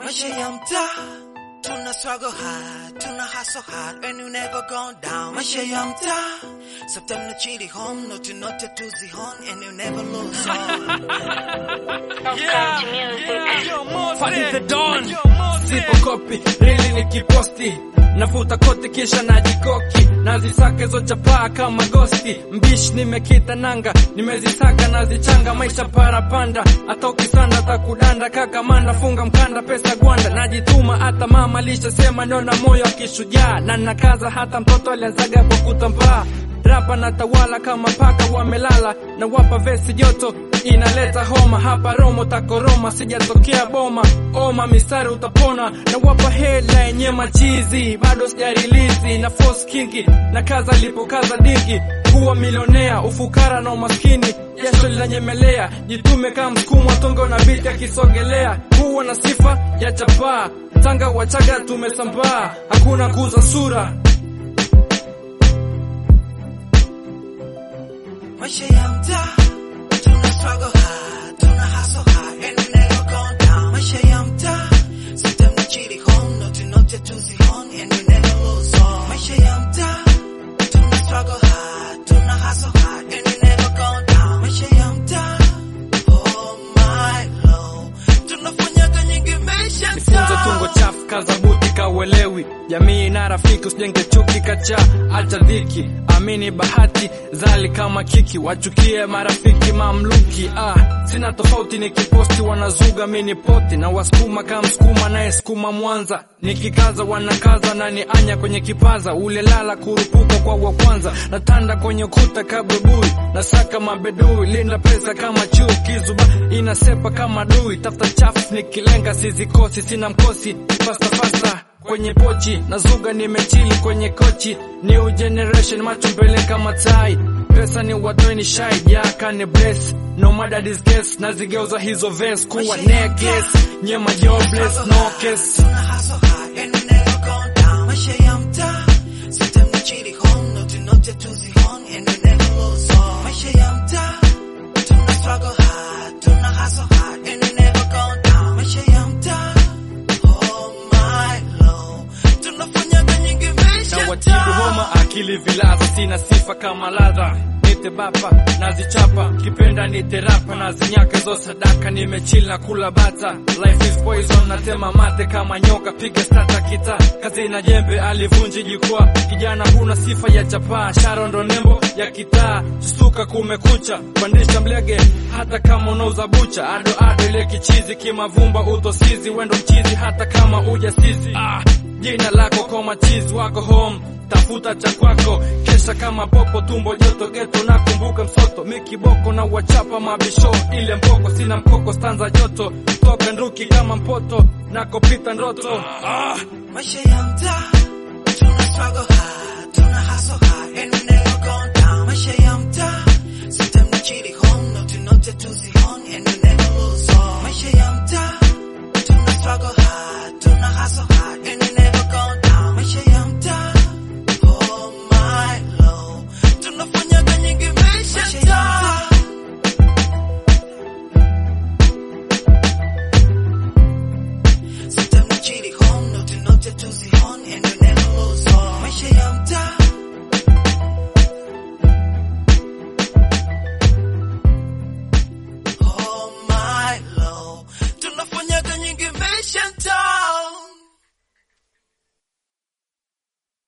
Maisha ya mtaa tuna struggle hard, tuna hustle hard and you never gone down. Maisha ya mtaa sometimes no chili home, no to not to the home and you never lose on. Funny the Don Sipo kopi, rili nikiposti Nafuta koti kisha najikoki Nazisaka hizo chapaa kama gosti Mbishi nimekita nanga Nimezisaka nazichanga maisha parapanda Atoki sana takudanda kaka manda Funga mkanda pesa gwanda Najituma hata mama lishasema ndio na moyo wa kishujaa Na nakaza hata mtoto alianzaga kwa kutambaa Rapa na tawala kama paka wamelala na wapa vesi joto inaleta homa hapa Romo takoroma sijatokea boma oma mistari utapona na wapa hela yenye machizi bado sijarilizi na force kingi na kaza lipokaza dingi kuwa milionea ufukara na umaskini jasho linanyemelea jitume kama msukumo tongo na biti akisogelea kuwa na sifa ya chapaa tanga wachaga tumesambaa hakuna kuuza sura Maisha ya mtaa tuna struggle hard, tuna hustle hard and we never gone down. Maisha ya mtaa sometimes no chili home, no to not to the home and we never lose on. Maisha ya mtaa tuna struggle hard, tuna hustle hard and we never gone down. Maisha ya mtaa oh my lord, tunafanyaga nyingi maisha Jifunze tungo chafu kaza buti kauelewi jamii na rafiki usijenge chuki kacha acha dhiki amini bahati zali kama kiki wachukie marafiki mamluki ah sina tofauti nikiposti wanazuga mini poti na wasukuma kama msukuma naye sukuma mwanza nikikaza wanakaza na ni anya kwenye kipaza ule lala kurupuka kwa wa kwanza natanda kwenye ukuta kabubui nasaka mabedui linda pesa kama chui kizuba inasepa kama dui tafuta chafu nikilenga sizikosi sina mkosi fasta fasta kwenye pochi nazuga nimechili kwenye kochi new generation macho mbele kama tai pesa ni watoi ni shai jaka ni bless no matter this case nazigeuza hizo verse kuwa necklace nyema jobless no case Tuna hustle hard and we never gone down. Maisha ya mtaa sometimes no chili home, no to not to the home and we never lose on. Maisha ya mtaa tuna struggle hard, tuna hustle hard and we never gone down. Maisha ya mtaa oh my lord, tunafanyaga nyingi maisha na watibu homa akili vilaza sina sifa kama ladha nite bapa nazichapa kipenda nite rapa nazinyaka zo sadaka nimechili na kula bata life is poison natema mate kama nyoka piga stata kita kazi na jembe alivunji jukwaa kijana huna sifa ya chapaa sharo ndo nembo ya kitaa susuka kumekucha pandisha mlege hata kama unauza bucha ado ado ile kichizi kimavumba utosizi wendo mchizi hata kama ujasizi ah, jina lako kwa machizi wako home tafuta cha kwako kesha kama popo tumbo joto geto nakumbuka msoto mikiboko na wachapa mabisho ile mboko sina mkoko stanza joto toka nduki kama mpoto nakopita ndoto ah. Maisha ya mtaa tuna struggle hard, tuna hustle hard and we never gone down. Maisha ya mtaa sometimes no chili home, no to not to the home and we never lose on. Maisha ya mtaa tuna struggle hard, tuna hustle hard and we never gone down. Maisha ya mtaa oh my lord, tunafanyaga nyingi maisha ya mtaa Sometimes no chili home, no to not to the home